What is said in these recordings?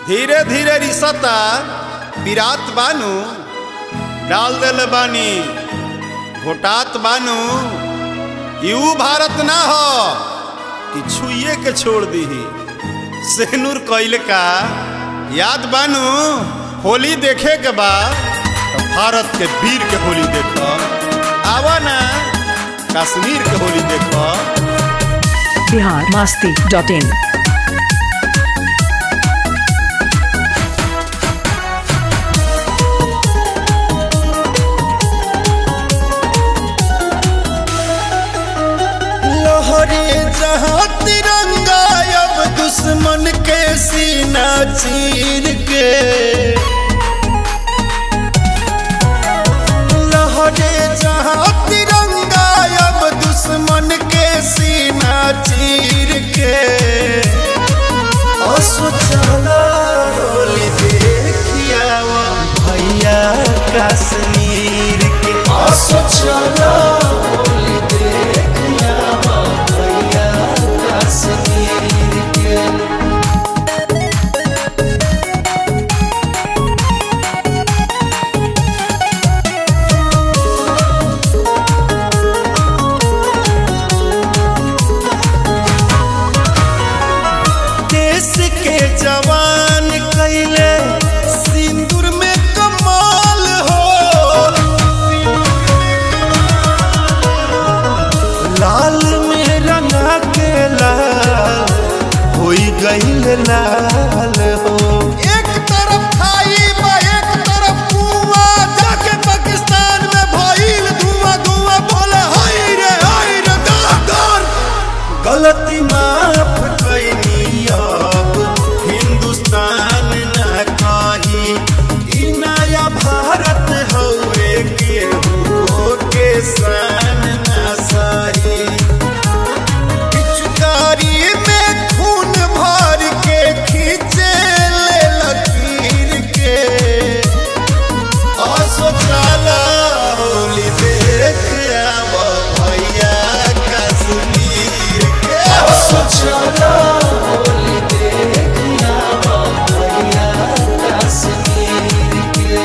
धीरे धीरे रिसता पिरात बानू डाल दिल बानी घोटात बानू यू भारत ना हो कि छुए के छोड़ दीही सेनूर कैल का याद बानू होली देखे के बाद तो भारत के वीर के होली देखो आवा ना कश्मीर के होली देखो बिहार मस्ती डॉट इन लहरे जहाँ तिरंगा अब दुश्मन के सीना चीर के लहरे जहाँ तिरंगा अब दुश्मन के सीना चीर के असोचला होली देखिया भैया कश्मीर के असोचला होली देखिया भैया कश्मीर के देश के जवान कैले सिंदूर में कमाल हो लाल में रंगा के लाल होई गईल लाल हो एक तरफ खाई बा एक तरफ कुआं जाके पाकिस्तान में भइल धुआं धुआं बोले हाय रे हाय रे दादर गलती माफ कैनी अब हिंदुस्तान न कही ई नया भारत हवे के हो के सान न सही पिचकारी में खून भर के खींचे ले लकीर के असोचाला होली देख आव भैया कश्मीर के असोचाला होली देख आव भैया कश्मीर के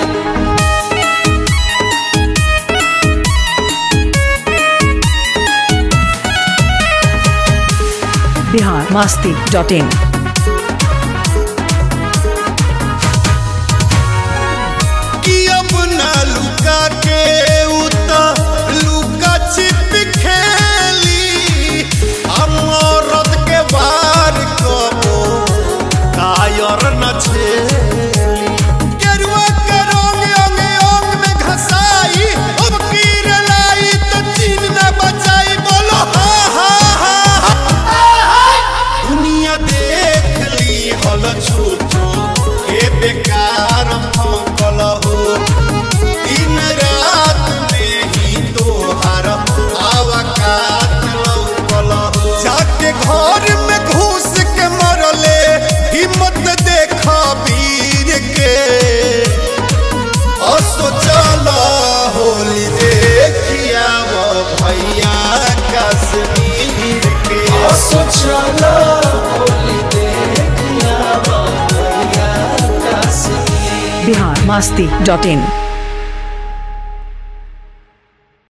बिहार मस्ती डॉट इन कि अब ना लुका के उता लुका छिप खेली हम औरत के बार कबो कायर न छेली केरुआ के रंग अंग अंग में घसाई अब कीर लाई तो चीन न बचाई बोलो हा हा हा दुनिया देख ली हल छूटो के बेकार फौकल हो दिन रात में ही तोहार आवकात लौकल हो जाके घर में घुस के मरले हिम्मत देखा वीर के असोचल होली देखिया वो भैया कश्मीर के असोचल होली देखिया वो भैया कश्मीर बिहार मस्ती डॉट इन